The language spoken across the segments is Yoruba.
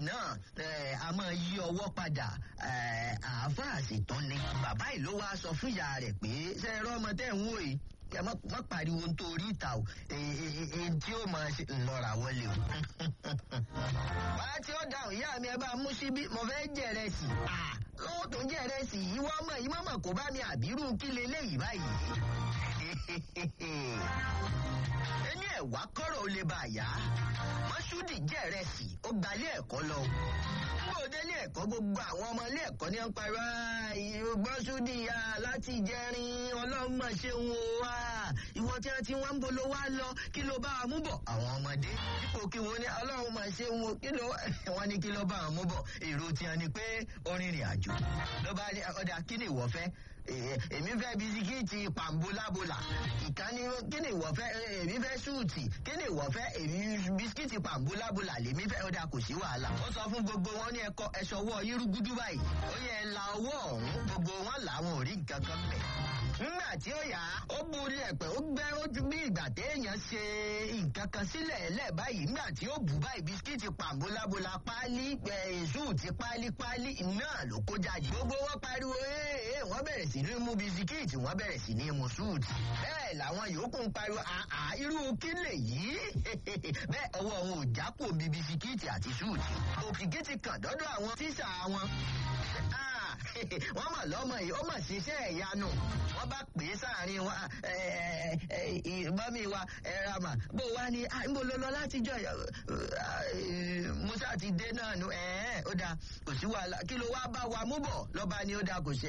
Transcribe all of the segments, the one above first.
náà eh, a máa yí ọwọ́ padà eh, àáfàá sì tán ni bàbá yìí ló wáá sọ fún ìyá rẹ̀ pé ṣe é rọ́ ọmọ tẹ́ ń wò yìí kẹ mọ mọ pariwo nítorí ìta o èyí tí ó máa ṣe ńlọra wọlé o. wá tí ó dáhùn ìyá mi ẹ bá mú síbí mo fẹ́ jẹ̀rẹ̀ sí i. lọ́wọ́ tó ń jẹ̀rẹ̀ sí i ìwọ ọmọ yìí mọ̀mọ̀ kó bá mi àbírú kí leléyìí báyìí. ẹni ẹ̀wá kọ́rọ̀ ó lè bá a yá. mọ́ṣúdì jẹ̀rẹ̀ sí i ó gbalẹ̀ ẹ̀kọ́ lọ gbogbo délé ẹ̀kọ́ gbogbo àwọn ọmọ ilé ẹ̀kọ́ ní ń parọ́ ìgbọ́sùdì ya láti jẹrin ọlọ́mọ ṣeun o wa ìwọ tí wọ́n ti wọ́n ń bolo wá lọ kí ló bá wa mú bọ̀ àwọn ọmọdé dípò kí wọ́n ní ọlọ́run máa ṣeun o kí ló wọ́n ní kí ló bá wọn mú bọ̀ èrò tiẹ̀ ni pé orin rìn àjò ló bá ní ọ̀dà kí ni ìwọ fẹ́ èmi fẹ́ bisikíìtì pàmbólábólà ìkànnì kí ni ìwọ fẹ́ èmi fẹ́ súùtì kí ni ìwọ fẹ́ èmi bisikíìtì pàmbólábólà lèmi fẹ́ ọ̀dà kò sí wàhálà ó sọ fún gbogbo wọn ní ẹkọ ẹṣọ ọwọ́ yírúgúdú báyìí ó yẹ ẹ la ọwọ́ ọ̀hún gbogbo wọn làwọn ò rí nǹkan kan mẹ́ nígbà tí ó yá ó borí ẹ̀pẹ̀ ó gbẹ́ ojú bí ìgbà téèyàn ṣe nǹkan kan sílẹ̀ ẹlẹ́ báyìí nígbà tí ó bù báyìí bisikíìtì pàmbólábólà páálí súùtì páálí páálí náà ló kó jáde gbogbo wọn pariwo ee wọn bẹ̀rẹ̀ sí ní mú bisikíìtì wọn bẹ̀rẹ̀ sí ní mú súùtì bẹ́ẹ̀ làwọn yòókù ń pariwo àà irú kí lè yí bẹ́ẹ̀ ọwọ́ wọn ò jápò bí bisikíìtì àti súùtì òkìkí ti kàn dọ́dọ̀ àwọn tíṣà wọn wọ́n mọ̀ lọ́mọ yìí ó mọ̀ ṣiṣẹ́ ìyanu wọ́n bá pè é sáàrin wa mọ́mí wa ẹ̀rọ àmà bó wá ní níbo ló lọ látijọ́ musa ti dé náà nu ó dáa kò sí wàhálà kí ló wá bá wa mú bọ̀ lọ́ba ni ó dáa kò sí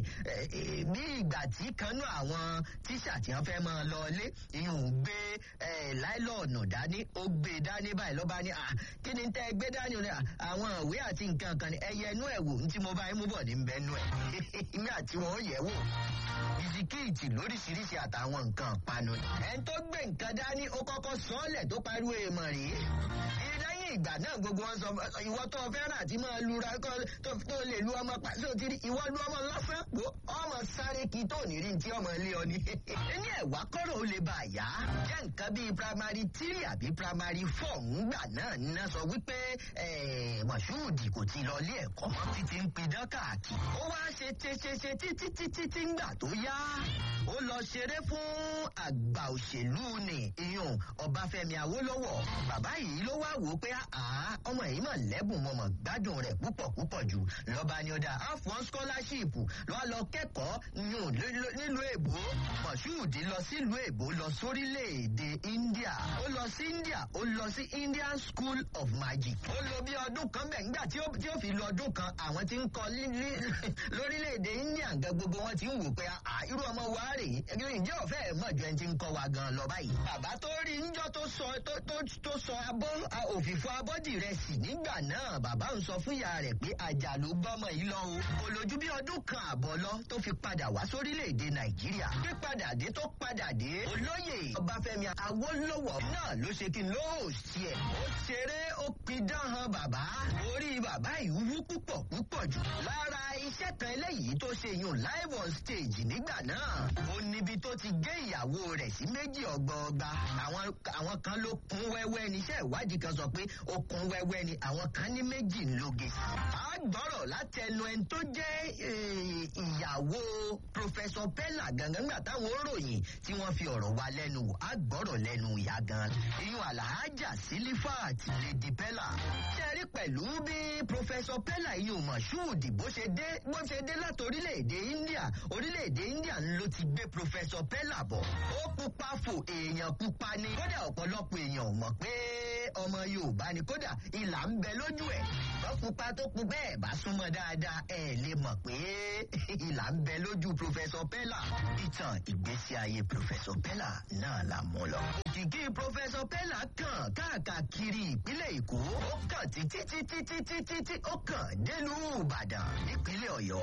bí ìgbà tí kanú àwọn tíṣà tí wọ́n fẹ́ máa lọ ilé ìhùn gbé láìlọ́ọ̀nù dání ó gbé dání báyìí lọ́ba ni kí ni tẹ́ gbé dání àwọn ìwé àti nǹkan kan ni ẹyẹ inú ẹ̀ wò ní tí mo bá yín mú bọ̀ ní bẹ́ẹ̀nu ẹ̀ ìmí àti wọn ó yẹ̀ wò bisikíìtì lóríṣiríṣi àtàwọn nǹkan panu. ẹni tó gbé nǹkan dání ó kọ́kọ́ sọ́ọ̀lẹ̀ tó pariwo èèmọ̀ rèé lẹ́yìn ìgbà náà gbogbo wọn sọ ìwọ tó fẹ́ràn àti máa lura tó lè lu ọmọ pàṣẹ òtí ìwọ lu ọmọ lọ́sàn pò ọmọ sáré kí tó ní rí tí ọmọ ilé ọ ní. ní ẹ̀wá kọ́rọ̀ ó lè bá a yá jẹ́ nǹkan bíi primary three àbí primary four ńgbà náà ní sọ wípé mọ̀ṣúùdì kò ti lọ ilé ẹ̀kọ́ títí ń pidán káàkiri. ó wá ṣe ṣeṣeṣe títí títí tí ńgbà tó yá ó lọ ṣeré fún àgbà òṣèlú ni iyùn ọbáfẹ́mi awólọ́wọ̀ bàbá yìí ló wá wò ó pé àá ọmọ yìí mà lẹ́bùn mọ̀mọ̀ gbádùn rẹ̀ púpọ̀ púpọ̀ jù lọ́ba ni ó dá afọ́n scholarship lọ́wọ́ lọ kẹ́kọ̀ọ́ nílùú èbó mọ̀ṣúùdì lọ sílùú èbó lọ sórílẹ̀-èdè india ó lọ sí india ó lọ sí indian school of magic ó lò bí ọdún kan bẹ̀ nígbà tí ó fi lọ ọdún kan àwọn tí ń kọ lórílẹ̀-èdè india gan gbogbo wọn ti ń wò pé irú ọmọ wa rèé ǹjẹ́ ọ̀fẹ́ ẹ̀ mọ̀ ju ẹni tí ń kọ́ wa gan lọ báyìí. bàbá tó rí níjọ́ tó sọ tó sọ abọ́ òfìfo abọ́dì rẹ̀ sì nígbà náà bàbá ń sọ fún ìyá rẹ̀ pé àjà ló gbọ́mọ yìí lọ o. kò lójú bí ọdún kan àbọ̀ lọ tó fi padà wá sórílẹ̀-èdè nàìjíríà. bí padà dé tó padà dé olóyè ọbáfẹ́mi awólọ́wọ̀ náà ló ṣe kí n ló sí ẹ̀. ó ṣeré ó pidán han bàbá. orí bàbá ìwú púpọ̀ púpọ̀ jù. lára iṣẹ́ kan eléyìí tó ṣe yùn live on stage nígbà náà. ó níbi tó ti gé ìyàwó rẹ̀ sí méjì ọgbọọgba. àwọn kan ló kún wẹ́wẹ́ ní iṣẹ́ ìwádìí kan sọ pé ó kún wẹ́wẹ́ ni àwọn kan ní méjì ń lóge. a gbọ́rọ̀ látẹnu ẹni tó jẹ́ ìyàwó pòfẹ́sọ pẹ́là gangan nígbà táwọn ròyìn tí wọ́n fi ọ̀rọ̀ wa lẹ́nu wò á gbọ́rọ̀ lẹ́nu ìyá gan. iyún àlàájà sílífàt lèdí pẹ́là. ṣe rí pẹ̀lú bí pòfẹ́sọ pẹ́là iyún mọ̀ṣúùdì bó ṣe dé bó ṣe dé láti orílẹ̀-èdè india orílẹ̀-èdè india ló ti gbé pòfẹ́sọ pẹ́là bọ̀. ó pupa fò èèyàn pupa ni kódà ọ̀pọ̀lọpọ̀ èèyàn ò mọ̀ pé ọmọ yorùbá ni kódà ìlà ń bẹ lójú ẹ̀ wọ́n pupa tó pu bẹ́ẹ̀ bá súnmọ́ dáadáa ẹ̀ lè mọ̀ pé ìlà ń bẹ lójú pòfẹ́sọ pẹ́là ìtàn ìgbésí ayé pòfẹ́sọ pẹ́là náà la mú lọ. òkìkí pòfẹ́sọ pẹ́là kàn káàkiri ìpínlẹ̀ èkó ó kàn títí títí títí títí ó kàn délùú ìbàdàn nípínlẹ̀ ọ̀yọ́.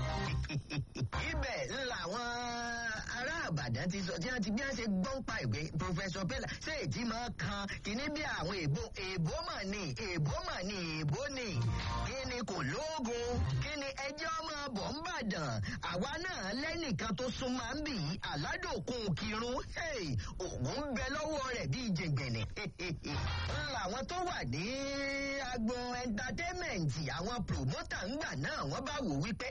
ibẹ̀ làwọn ará àbàdàn ti sọ tí wọ́n ti bí wọ́n ṣe gbọ́n pa ìwé pòfẹ́sọ pẹ́là ṣé èdè máa kan kìíní bí àwọn èèbó èèbó èbó mà ní èbó mà ní èbó ní kí ni kò lóògùn kí ni ẹjẹ́ ọmọ bọ̀ ń bàdàn àwa náà lẹ́nìkan tó súnmọ́ ń bì í aládòkun kírun òun ń bẹ lọ́wọ́ rẹ̀ bíi jẹ̀gbẹ̀nì làwọn tó wà ní agbo ẹntatẹ́mẹ̀ǹtì àwọn promota ńgbà náà wọ́n bá wò wípé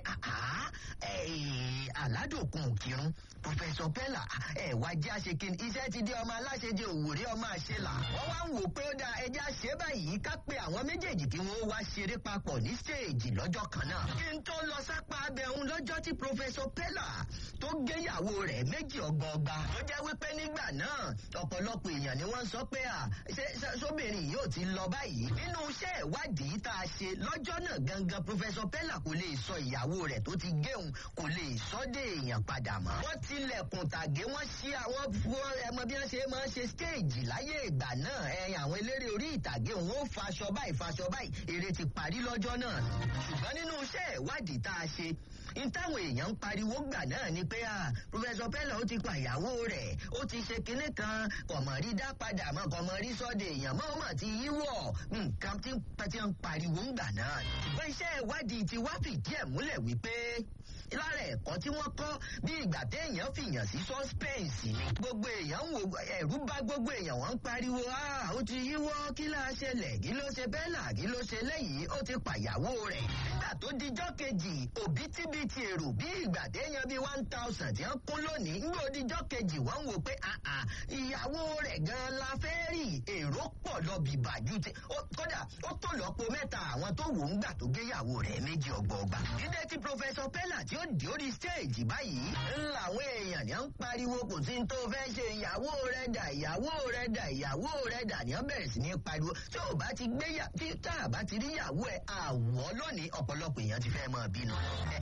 aládòkun kírun pòfẹsọ pẹ́là ẹ̀ wá jẹ́ àṣekín iṣẹ́ ti di ọmọ aláṣẹjẹ òwúrẹ́ ọmọ àṣelà wọ́n wá ń wò pé ó dáa ẹjẹ́ àṣẹ báyìí ká pé àwọn méjèèjì kí wọ́n wá ṣeré papọ̀ ní stéèjì lọ́jọ́ kan náà. kí n tó lọ sápá abẹ́hùn lọ́jọ́ tí pòfẹsọ pẹ́là tó géyàwó rẹ̀ méjì ọgbọọgba. ó jẹ́ wípé nígbà náà ọ̀pọ̀lọpọ̀ èèyàn ni wọ́n sọ pé à sóbìnrin yóò ti lọ báyìí. nínú iṣẹ́ ìwádìí tá a ṣe lọ́jọ́ náà gangan pòfẹsọ pẹ́là kò lè sọ ìyàwó rẹ̀ tó ti géun kò lè sọ dé èèyàn padà mọ́. wọ́n tilẹ̀kùn tàgé wọ́n ṣí àwọn ẹmọ bí wọ́n ṣe máa ń ṣe stéèjì láyé ìgbà náà ẹ̀yìn àwọn eléré orí ìtàgé òun ó faṣọ báyìí faṣọ báyìí eré ti parí lọ́jọ́ náà. ṣùgbọ́n nínú iṣẹ́ ìwádìí tá a ṣe n táwọn èèyàn ń pariwo gbà náà ni pé à pòfẹsọ pẹlẹ ó ti pa ìyàwó rẹ ó ti ṣe kinní kan kọmọrí dá padà mọ kọmọrí sọdẹ èèyàn mọ ọmọ ti yíwọ nǹkan tí tí ń pariwo ńgbà náà. ṣùgbọ́n iṣẹ́ ìwádìí ti wá fìdí ẹ̀ múlẹ̀ wípé lára ẹ̀kọ́ tí wọ́n kọ́ bí ìgbà téèyàn fìyàn sí suspense ni. gbogbo èèyàn ń wo ẹ̀rú bá gbogbo èèyàn wọ́n ń pariwo ó ti yíwọ́ kí láá ṣẹlẹ̀ kí ló ṣe bẹ́ẹ̀là kí ló ṣe lẹ́yìn ó ti pàyàwó rẹ̀. nígbà tó dijọ́ kejì òbítíbitì èrò bí ìgbà téèyàn bíi one thousand tí wọ́n kún lónìí ń gbọ́ dijọ́ kejì wọ́n ń wò pé ìyàwó rẹ̀ gan-an la fẹ́ rí èrò pọ̀ lọ bìbàjú tí kódà ó tó lọ́pọ̀ mẹ́ta àwọn tó wò ń gbà tó géyàwó rẹ̀ méjì ọgbọọgba. jíde tí pòfẹsọ pẹ́lá tí ó di orí stéèjì báyìí ńláwọ̀ èèyàn ní à ń pariwo kò sí tó fẹ́ ṣe ìyàwó rẹ̀ dà ìyàwó rẹ̀ dà ìyàwó rẹ̀ dà ní wọ́n bẹ̀rẹ̀ sí ní pariwo tí ò bá ti gbé yà tí tá a bá ti rí ìyàwó ẹ̀ àwọ̀ lónìí ọ̀pọ̀lọpọ̀ èèyàn ti fẹ́ mọ́ bínú.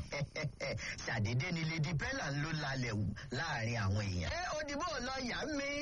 ṣàdédé ni lady pella ń ló lalẹ̀ wù láàrin àwọn èèyàn. ẹ òdìbò lọ yà mí.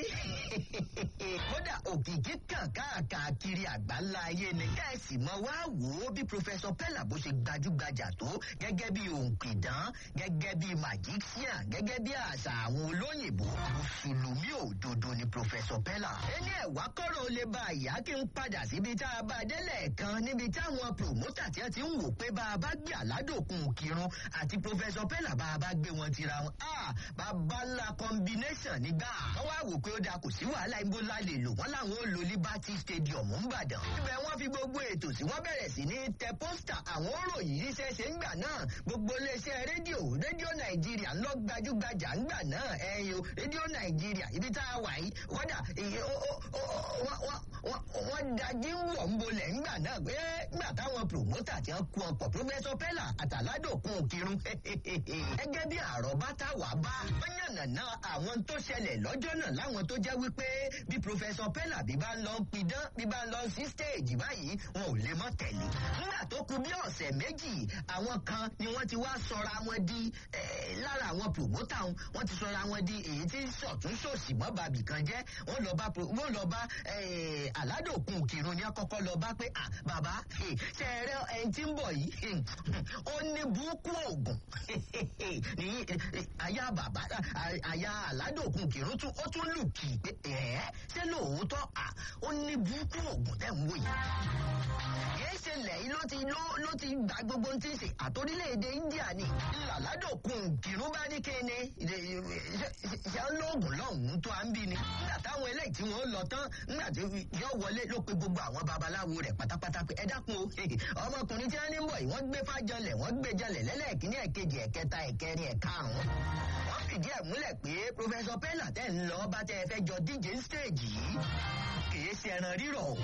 kódà òkìkí kàn káàkiri àgbáńlá ayé ni. kẹ́ẹ̀sì mọ wá wò ó bí professor pella bó ṣe gbajúgbajà tó gẹ́gẹ́ bí òǹkìdán gẹ́gẹ́ bí magician gẹ́gẹ́ bí àṣà àwọn olóyìnbó mùsùlùmí òdodo ni professor pella. ẹni ẹ̀wá kọ́rọ̀ ó lè ba ìyá kí n padà síbi tá a bá délẹ̀ kan níbi táwọn promoter tí wọ́n ti ń wò pé bá a bá gbé àládòkun kírun àti professor pella bá a bá gbé wọn tira wọn. a bàbá ńlá combination nígbà. wọ́n wá wò pé ó da kò sí wàhálà ibo la lè lò wọ́n làwọn ò lo liberty stadium ńbàdàn. ibẹ̀ wọ́n fi gbogbo ètò tí wọ́n bẹ̀rẹ̀ sí ní tẹ pósítà àwọn òròyìn yìí ṣẹ̀ṣẹ̀ ńgbà náà gbogbo iléeṣẹ́ rédíò rédíò nàìjíríà ńlọ gbajúgbajà ńgbà náà ẹ̀yin o rédíò nàìjíríà ibi tá a wà yìí kódà wọ́n dájú wọ̀ ń bolẹ̀ ńgbà náà pé ńgbà táwọn promoter ti ń kú ọkọ̀ professor pella àtàládòkun kírun gẹ́gẹ́ bí àròbá táwa bá wọ́n yànnàná àwọn tó ṣẹlẹ̀ lọ́jọ́ náà láwọn tó jẹ́ wípé bí professor pella bí bá ń lọ pidán bí bá ń lọ sí stage báyìí wọn ò lè mọ́ tẹ̀lé nígbà tó kù bí ọ̀sẹ̀ méjì àwọn kan ni wọ́n ti wá sọra wọn di lára àwọn promoter wọn ti sọra wọn di èyí tí sọ̀tún sòsì mọ́ bàbí kan jẹ́ wọ́n lọ bá wọ́n lọ bá aládòkun kírun ní akọ́kọ́ lọ bá pé bàbá ṣe ẹrẹ ẹni tí ń bọ̀ yìí ó ní burúkú oògùn ní àyà bàbá àyà aládòkun kírun tún ó tún lù kì í pé ẹ ṣé lóòótọ́ ó ní burúkú oògùn tẹ̀ ń wò yìí kìí ṣe lẹ́yìn ló ti ló ti gba gbogbo tí ń ṣe àtòrílẹ̀-èdè india ni làládòkun kìrún bá ní kéne ṣe ń lóògùn lọ́hùn-ún tó à ń bí ni nígbà táwọn eléyìí tí wọ́n lọ tán nígbà tí yóò wọlé ló pe gbogbo àwọn babaláwo rẹ̀ pátápátá pé ẹ dákun o ọmọkùnrin tí wọ́n ní bọ̀ yìí wọ́n gbé fájọlẹ̀ wọ́n gbé jalẹ̀ lẹ́lẹ́kìnní ẹ̀kejì ẹ̀kẹta ẹ̀kẹrin ẹ̀karùn-ún wọ́n fìdí ẹ̀ múlẹ̀ pé professor pella tẹ̀ ń lọ bá tẹ́ ẹ fẹ́ jọ díje stage yìí kìí ṣe ẹran rírọ̀ o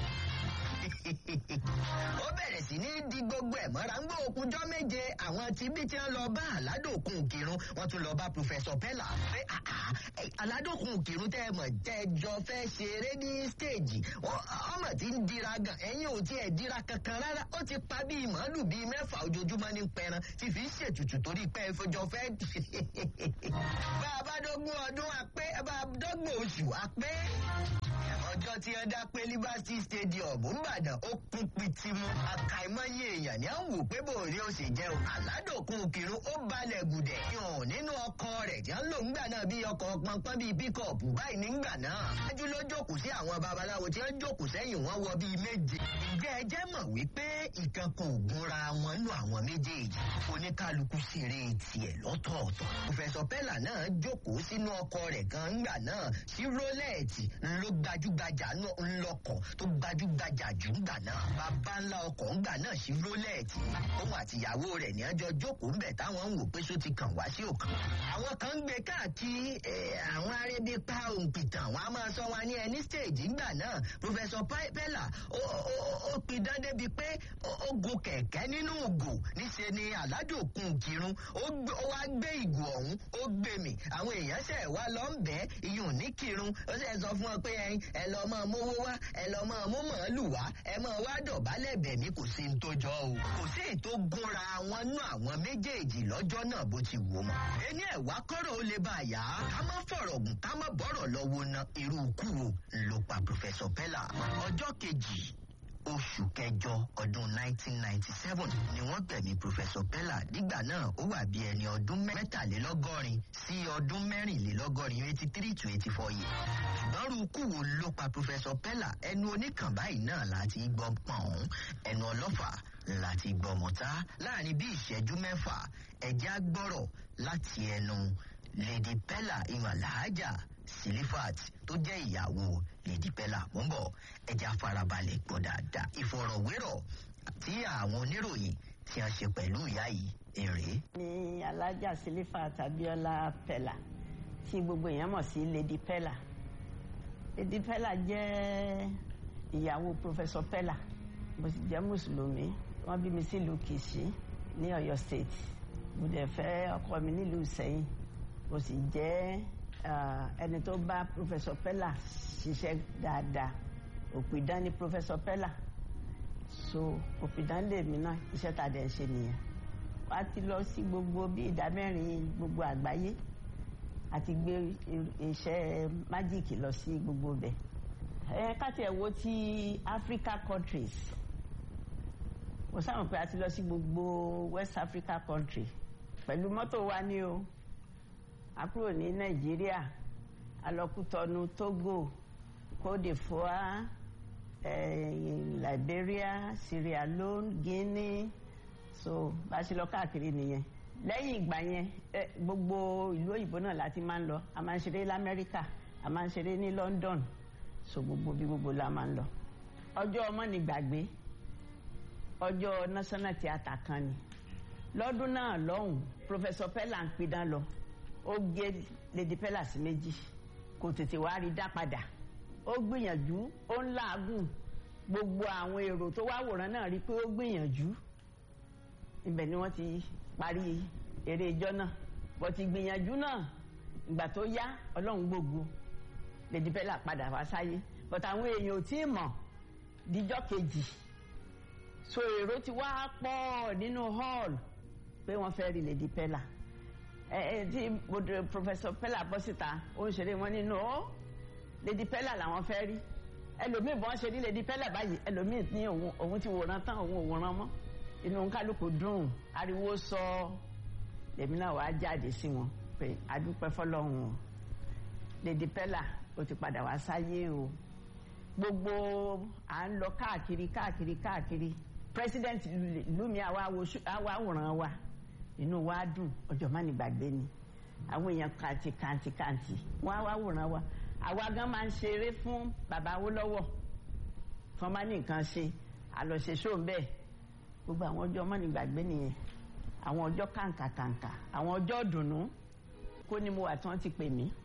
ó bẹ̀rẹ̀ sí ní di gbogbo ẹ̀ mọ́ra ń gbọ́ òkújọ́ méje àwọn tí bí tí wọ́n lọ bá aládòkun kírun wọ́n tún lọ bá professor pella pé aládòkun kírun tẹ́ ẹ mọ̀ tẹ́ ẹ jọ fẹ́ ṣeré ní stage ọmọ tí ń dira gan ẹ̀yin ò tiẹ̀ dira kankan rárá ó ti pa bíi màálù bíi mẹ́fà ojoojúmọ́ ní pẹran tí fi ń ṣètùtù torí pé ẹ fọjọ́ fẹ́ bá a bá dógún ọdún àpé bá a dọ́gbọ̀n oṣù àpé ọjọ́ tí ẹ dá pé liberty stadium ńbàdàn ó kún pitimu àkàìmọye èèyàn ní à ń wò pé bòrí ó sì jẹ́ o àládòkun kírun ó balẹ̀ gùdẹ̀ yàn nínú ọkọ̀ rẹ̀ tí wọ́n lò ńgbà náà bí ọkọ̀ pọnpọ́n bíi píkọ̀pù báyìí nígbà náà ájú ló jókòó sí àwọn babaláwo tí wọ́n jókòó sẹ́yìn wọn wọ bíi méje ǹjẹ́ ẹ jẹ́ mọ̀ wípé ìkan kan ò gúnra wọn nù àwọn méjèèjì oníkálukú sì rí tiẹ̀ lọ́tọ̀ọ̀tọ̀ pòfẹ́sọ̀ pẹ́là náà jókòó sínú ọkọ̀ rẹ̀ kan ńgbà náà sí rólẹ́ẹ̀tì ló gbajúgbajà ńlọkọ̀ tó gbajúgbajà jù ńgbà náà bàbá ńlá ọkọ̀ ńgbà náà sí rólẹ́ẹ̀tì òun àtìyàwó rẹ̀ ní ọjọ́ jókòó ńbẹ̀ táwọn ń wò pé só ti kàn wá sí òkan àwọn kan ń gbé káàkiri àwọn arébí pa òǹpìtàn wọn a máa sọ wọn ní ẹni stage ńgbà náà pòfẹ́sọ̀ pẹ́là ó pidán débi pé ó gun kẹ̀kẹ́ nínú ògò níṣẹ́ ni aládòkun kírun ó wá gbé ìgò ọ̀hún ó gbé mi àwọn èèyàn ṣẹ̀ wá lọ ń bẹ́ iyùn ní kírun ó sì sọ fún ọ pé ẹ lọ mọ mówó wá ẹ lọ mọ mú màálù wá ẹ mọ wá dọ̀bálẹ̀ bẹ̀ mí kò sí ní tó jọ o kò sí ètò gúnra wọn nú àwọn méjèèjì lọ́jọ́ náà bó ti wò mọ́ ẹni ẹ̀wá kọ́rọ̀ ó lè bá a yá ká má fọ̀rọ̀ gùn ká má bọ̀rọ̀ lọ́wọ́ na irú ikú wo ló pa pòfẹ́sọ̀ pẹ́là ọjọ́ kejì oṣù kẹjọ ọdún 1997 ni wọ́n gbẹ̀mí pòfẹ́sọ̀ pẹ́là nígbà náà ó wà bí ẹni ọdún mẹ́tàlélọ́gọ́rin sí ọdún mẹ́rìnlélọ́gọ́rin eighty three to eighty four years. ṣùgbọ́n rúkú wo ló pa pòfẹ́sọ̀ pẹ́là ẹnu oníkàn báyìí náà láti gbọ́ pọ̀n ẹnu ọlọ́fà láti gbọ́ mọ̀tá láàrin bí ìṣẹ́jú mẹ́fà ẹ̀já gbọ́rọ̀ láti ẹnu lady pẹ́là ìwà làájà silifat tó jẹ́ ìyàwó lady pẹ́là wọ́n bọ̀ ẹja farabalẹ̀ gbọ́ dáadáa ìfọ̀rọ̀wérọ̀ tí àwọn oníròyìn tí a ṣe pẹ̀lú ìyá yìí èrè. ní alájà silifat abiola pẹ́là tí gbogbo èèyàn mọ̀ sí lady pẹ́là lady pẹ́là jẹ́ ìyàwó professor pẹ́là mo sì jẹ́ mùsùlùmí wọ́n bí mi sílùú kìsì ní ọ̀yọ́ state mo dẹ̀ fẹ́ ọkọ mi nílùú sẹ́yìn mo sì jẹ́ ẹni tó bá professor pella ṣiṣẹ́ dáadáa òpìdán ni professor pella so òpìdán lèmi náà iṣẹ́ tá a dẹ̀ ń ṣe nìyẹn wá ti lọ sí gbogbo bí ìdá mẹ́rin gbogbo àgbáyé àti gbé iṣẹ́ májíìkì lọ sí gbogbo bẹ̀ ẹ káti ẹ̀ wo ti Africa countries mo sáwọn pé a ti lọ sí gbogbo West Africa country pẹ̀lú mọ́tò wa ni o a kúrò ní nàìjíríà alọkútọnu togo cote d'ivoire eh, liberia sierra leone guinea so bá a ṣe lọ káàkiri nìyẹn lẹ́yìn ìgbà yẹn gbogbo ìlú òyìnbó náà láti máa ń lọ a máa ń ṣeré lamẹ́ríkà a máa ń ṣeré ní london so gbogbo bí gbogbo la máa ń lọ ọjọ́ ọmọ ní gbàgbé ọjọ́ national theatre kan ni lọ́dún náà lọ́hùn professor pella ń pidán lọ ó gé lady pella sí méjì kò tètè wá rí dá padà ó gbìyànjú ó ń làágùn gbogbo àwọn èrò tó wá wòran náà rí pé ó gbìyànjú ibẹ̀ ni wọ́n ti parí eré ijọ́ náà bó ti gbìyànjú náà ìgbà tó yá ọlọ́run gbogbo lady pella padà wá sáyé but àwọn èèyàn ò tí ì mọ̀ díjọ́ kejì so èrò ti wá pọ̀ nínú hall pé wọ́n fẹ́ rí lady pella ẹ ẹ tí professor pella bọ́ síta ó ń ṣeré wọn nínú ó lady pella làwọn fẹ́ rí ẹlòmíì bọ́n ṣe rí lady pella báyìí ẹlòmíì ní òun òun ti wòran tán òun ò wòran mọ́ inú kálukú dùn ariwo sọ lèmi náà wàá jáde sí wọn pé adúpẹ́ fọlọ́run o lady pella ó ti padà wá sáyé o gbogbo à ń lọ káàkiri káàkiri káàkiri president lumi àwa wòran wa inú wa dùn ọjọ́ má ní gbàgbé ni àwọn èèyàn kàǹtì kàǹtì kàǹtì wọ́n á wá wòran wa àwa gan máa ń ṣeré fún bàbá Awólọ́wọ̀ fún ọmọ ní nǹkan ṣe àlọ́ṣe ṣóun bẹ́ẹ̀ gbogbo àwọn ọjọ́ má ní gbàgbé nìyẹn àwọn ọjọ́ kàǹkà kàǹkà àwọn ọjọ́ dùnú kó ni mo wà tí wọ́n ti pè mí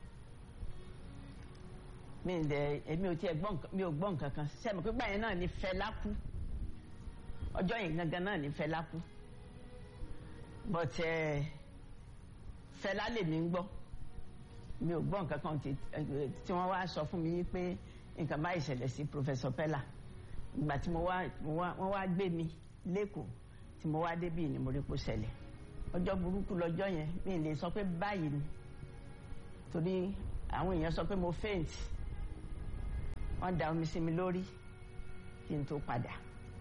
mi ǹ dẹ èmi ò tiẹ̀ gbọ́ mi ò gbọ́ nǹkan kan sẹ́mi pípa yẹn náà ní Fẹlá kú ọjọ́ yẹn gangan náà ní Fẹlá kú but uh, Fẹlá lèmi ń gbọ́ mi ò gbọ́ nǹkan kan tí wọ́n wá sọ fún mi pé nǹkan bá ìṣẹ̀lẹ̀ sí professor Pella ìgbà tí mo wá wọ́n wá gbé mi lẹ́kọ̀ọ́ tí mo wá débì ni mo rí kó ṣẹlẹ̀ ọjọ́ burúkú lọ́jọ́ yẹn mi lè sọ pé báyìí ni torí àwọn èèyàn sọ pé mo faint wọ́n da omi sí mi lórí kí n tó padà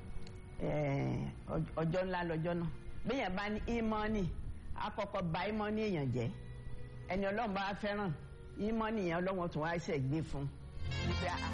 ọjọ́ ńlá lọ́jọ́ náà béèyàn bá ní ìmọ̀ọ́nì àkọ́kọ́ bà ìmọ̀ọ́nì èèyàn jẹ́ ẹni ọlọ́run bá fẹ́ràn ìmọ̀ọ́nì yẹn ọlọ́run tún wá ṣẹ̀ gbé fún un